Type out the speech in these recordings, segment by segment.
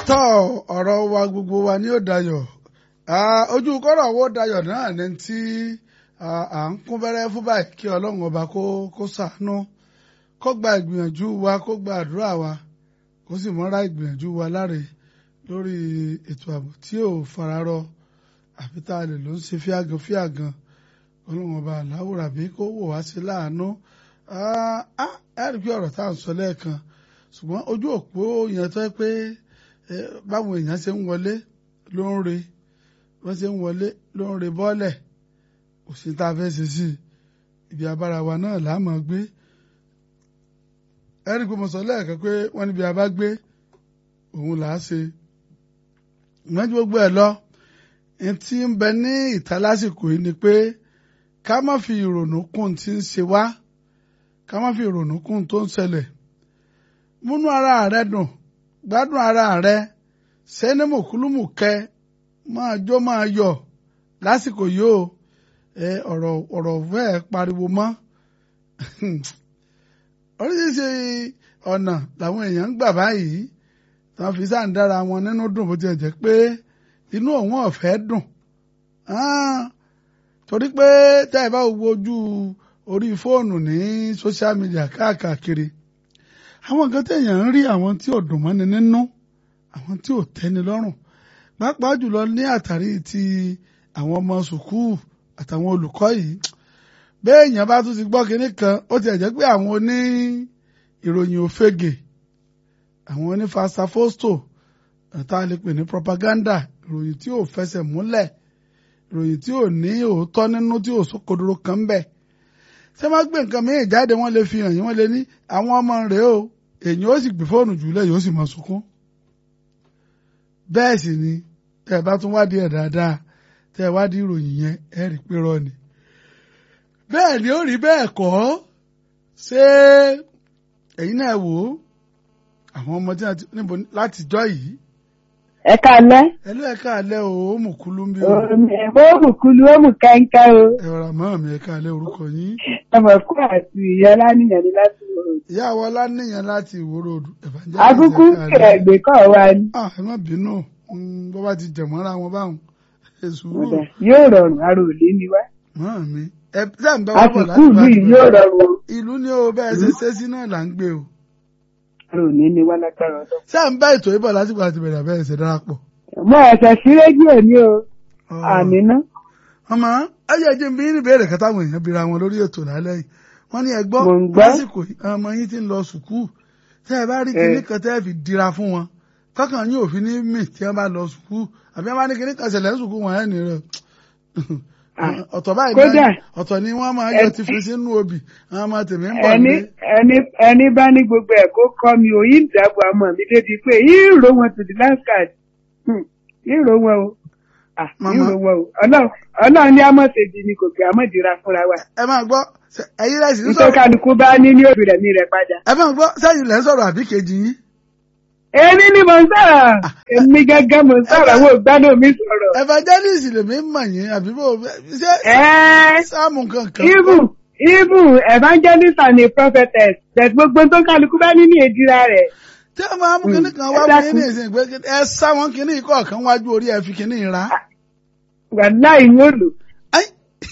tọ́ ọ̀rọ̀ wa gbogbo wa ní ó dayọ̀ ojú kọ́rọ̀ wo dayọ̀ náà ní tí à ń kún fẹ́rẹ́ fún báyìí kí ọlọ́run ọba kó kó ṣàánú kó gba ìgbìyànjú wa kó gba àdúrà wa kó sì mọ́ra ìgbìyànjú wa láre lórí ètò ààbò tí ò fararọ àfi tá a lè ló ń ṣe fíàgàn fíàgàn ọlọ́run ọba àláwòrán bí kó wò wá sí láàánú ẹ rí i pé ọ̀rọ̀ tá à ń sọ lẹ́ẹ̀kan ṣùgbọ́n ojú òpó yẹn tó yẹ pé báwọn èèyàn ṣe ń wọlé ló ń re wọ́n ṣe ń wọlé ló ń re bọ́ọ̀lẹ̀ kò sí tá a fẹ́ ṣe sí ibi abára wa náà là á mọ̀ gbé ẹ rí i pé mo sọ lẹ́ẹ̀kan pé wọ́n níbi abá gbé òun là á ṣe ìwọ́n ju gbogbo ẹ̀ lọ ní tí ń bẹ ní ìta lásìkò yìí ni pé ká má fi ìrònú kún tí ń ṣe wá ká má fi ìrònú kún tó ń ṣẹlẹ̀ múnú ara rẹ dùn gbádùn ara rẹ sẹ́ni mùkúlùmù kẹ máa jó máa yọ̀ lásìkò yìí o ẹ ọ̀rọ̀ ọ̀rọ̀ fẹ́ẹ́ pariwo mọ́ oríṣiríṣi ọ̀nà làwọn èèyàn ń gbà báyìí tí wọ́n fi sáà ń dára wọn nínú dùn bó tiẹ̀ jẹ́ pé inú òun ọ̀fẹ́ dùn torí pé tá ẹ bá wo ojú orí fóònù ní social media káàkiri àwọn nǹkan téèyàn ń rí àwọn tí ò dùn mọ́ni nínú àwọn tí ò tẹ́ni lọ́rùn pàápàá jùlọ ní àtàrí ti àwọn ọmọ sùkúù àtàwọn olùkọ́ yìí béèyàn bá tún ti gbọ́ kinní kan ó ti jẹ́ pé àwọn oní ìròyìn òfegè àwọn oní fasafosto tá a lè pè ní propaganda ìròyìn tí ò fẹsẹ̀ múlẹ̀ ìròyìn tí ò ní òótọ́ nínú tí ò sókodoro kan bẹ̀ ṣé má gbé nǹkan mìíràn jáde wọ́n lè fi hàn yín wọ́n lè ní àwọn ọmọ rèé o èyàn ó sì gbé fóònù jùlẹ̀ yóò sì máa sunkún bẹ́ẹ̀ sì ni tẹ́ ẹ bá tún wádìí ẹ̀ dáadáa tẹ́ ẹ wádìí ìròyìn yẹn ẹ rí pé rọ ni bẹ́ẹ̀ ni ó rí bẹ́ẹ̀ kọ́ ṣé ẹ̀yin náà wò ó àwọn ọmọ tí wọ́n ti níbo láti jọ́ yìí. ẹ káalẹ́. ẹ ló ẹ káalẹ́ o ó mú kúlú ń bí o. ó mú kúlú ó mú kẹ́ńkẹ́ o. ẹ rọra mọ́ mi ẹ káalẹ́ orúkọ yín. ọmọ kú àti ìyá ọlánìyàn ní láti wòrò. ìyá àwọn ọlánìyàn láti ìwòrò evangelist akúkú ẹgbẹ́ kọ́ wa ni. ah ẹ má bínú bó bá ti jẹ̀mọ́ra wọn báwọn ẹ sùúrù. yóò rọrùn aró òlé ni wá. mọ́ mi ẹ sẹ́ǹ bá wà bọ̀ láti àsìkò ìlú yìí yóò rọrùn o. ìlú ni o bẹ́ẹ̀ ṣe ṣe sí náà là ń gbé o. aró òlé ni wá lágbára ọdọ. sẹ́ǹ bá ètò ìbọ̀ láti gbà ti bẹ̀rẹ̀ bẹ́ẹ̀ ṣe darapọ̀. mo ẹ̀sẹ̀ sí rédíò ni o àmì ná. ọmọ ayé ẹjẹ bí ní ìbéèrè kan táwọn èèyàn bira wọn lórí ètò lálẹ́ yìí wọ́n ní ẹ gbọ́ Mò ń gbọ́. lásìkò yìí, ọmọ yín ti ń lọ sùkúù tẹ́ ẹ bá rí kinní kan tẹ́ ẹ fi dira fún wọn kọ́kàn yín ò fi ní mì tí wọ́n bá lọ sùkúù àbí wọ́n bá ní kinní kan ṣẹlẹ̀ ní sùkúù wọn ẹ̀ ní rẹ̀ ọ̀tọ̀ báyìí Kódà. náà ọ̀tọ̀ ni wọ́n máa yọ Ẹ- ti fi sínú obì àwọn ọmọ tèmi ń bọ̀ ẹni nílé ẹni ẹni bá ní gbogbo ẹ̀ kó kọ́ mi ò yí ìdàbò àmọ́ mi débi pé yìí rò wọn to the last card yìí rò wọn o Ah, yìí Màmá. rò wọn o ọlọ́run ọlọ́run ní amọ̀sẹ̀dì ni kò pé amọ̀dìra fúnra wa ẹ máa gbọ́ ṣe- ẹ̀yin rẹ̀ sì ń nítorí sọ̀rọ̀ kálukú bá ní ní òbí rẹ̀ mi rẹ̀ padà. ẹ máa gbọ́ sẹ́yìn lẹ́ ń sọ̀rọ̀ àbí kejì yín èmi ni mo ń sọ̀rọ̀ èmi gángan mo ń sọ̀rọ̀ àwọn ògbádùn mi sọ̀rọ̀. evangelist lèmi ń mọ̀ yín àbí bò ṣé ẹ́ẹ́ sáàmù kankan even even evangelist and a prophetess that gbogbo tó kálukú bá ní ní èdìrà rẹ̀. tí a máa mú kinní kan wá ẹ fún yín dákun. ní ìsìn pé ẹ sá wọn kinní kọ̀ọ̀kan wájú orí ẹ fi kinní ra. wàláì ń wò lò. Ai.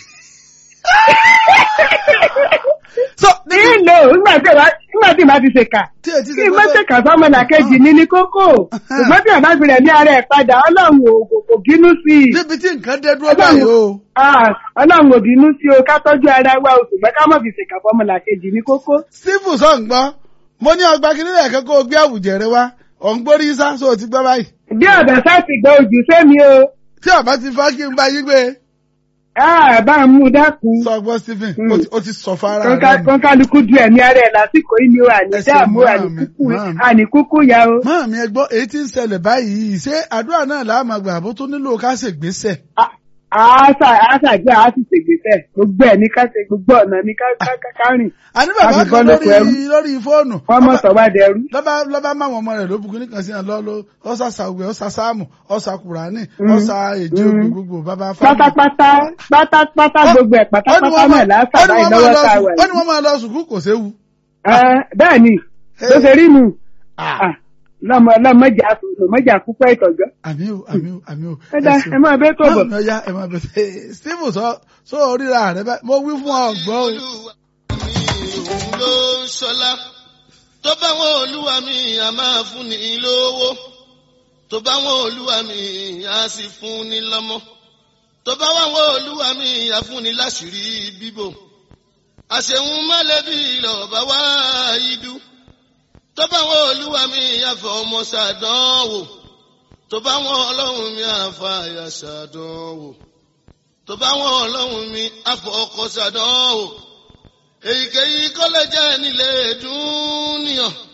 so nílò nígbà tí ìwà nígbà tí ìbá ti ṣèkà tí etí kí ṣe n má ṣèkà fọmọ làkejì ní ní kókó ṣùgbọ́n tí àbá fi rẹ̀ ní ara ẹ̀ padà ọlọ́run ò kò- kò bínú sí i níbi tí nǹkan dé dúró Ọlọ́run- báyìí o Ah, ọlọ́run ò bínú sí o ká tọ́jú ara wa o ṣùgbọ́n ká má fi ṣèkà fọmọ làkejì ní kókó. sífù sọ̀ǹgbọ́n mo ní ọgbà kinní rẹ̀ kẹ́kọ̀ọ́ o gbé àwùjẹ̀rẹ̀ wa ọ̀ǹgbórí sá so ti gbọ́ báyìí bí ọ̀dọ̀ sáàtì gbọ́ ojú sẹ́mi o tí ọba ti fa kí n bá yí gbé Ah, bá ń mú dákun sọgbọ́n Stephen Mm. ó ti- ó ti sọ fara Kọ́ńká- rẹ̀ kọ́ńkálukú du ẹ̀mí ara ẹ̀ lásìkò yìí ni o àní Ẹ ṣe dààmú máa àní mi, kúkú máa mi. àní kúkú ya o. máàmí ẹ gbọ́ èyí tí ń ṣẹlẹ̀ báyìí ṣé àdúrà náà làá máa gbà bó tó nílò ká ṣègbésẹ̀ àásà àásàgbé àásì ṣègbésẹ̀ gbogbo ẹ̀ ní ká ṣe gbogbo ọ̀nà ní ká ká- ká- ká rìn àní bàbá Àfi kan bọ́ lóko ẹrú. lórí lórí fóònù wọ́n mọ̀ sọ wá dẹrú. lọ́ba lọ́ba máwọn ọmọ rẹ̀ ló bukú ní kan sí àná lọ́lọ́ ọ̀sà sàwùgbẹ́ ọ̀sà sáàmù ọ̀sà kùránì Mm. ọ̀sà èjì Mm. ògbè gbogbo bàbá fáwọn. pátápátá pátápátá gbogbo ẹ̀ pátápátá náà lásàbà ìlọ́wọ́ tá a wà ó ní wọ́n máa lọ sùkúù kò séwu. yìí. bẹ́ẹ̀ ni bó ṣe rí nu Ah. Ah, lọ́mọ lọ́mọjà lọ́mọjà púpọ̀ ìtọ́jọ́. àmì o àmì o àmì o. ẹ dá ẹ máa bẹ́ tó bọ̀. báwo ya ẹ máa bẹ tẹ steve sọ sọ oríra rẹ bá mo wí fún ọ gbọ́ o. olúwa mi òun ló ń ṣọlá tó bá wọn olúwa mi a máa fún ni lówó tó bá wọn olúwa mi a sì fún ni lọ́mọ tó bá wọn olúwa mi a fún ni láṣìírí bíbò àṣehun mọ́lẹ́bí lọ́ọ̀bá wá idú tó bá wọn olúwa mi a fọ ọmọ ṣàdánwò tó bá wọn ọlọ́run mi a fa àyà ṣàdánwò tó bá wọn ọlọ́run mi a fọ ọkọ ṣàdánwò èyíkéyìí kọ́lẹ́jẹ́ nílé dúníyàn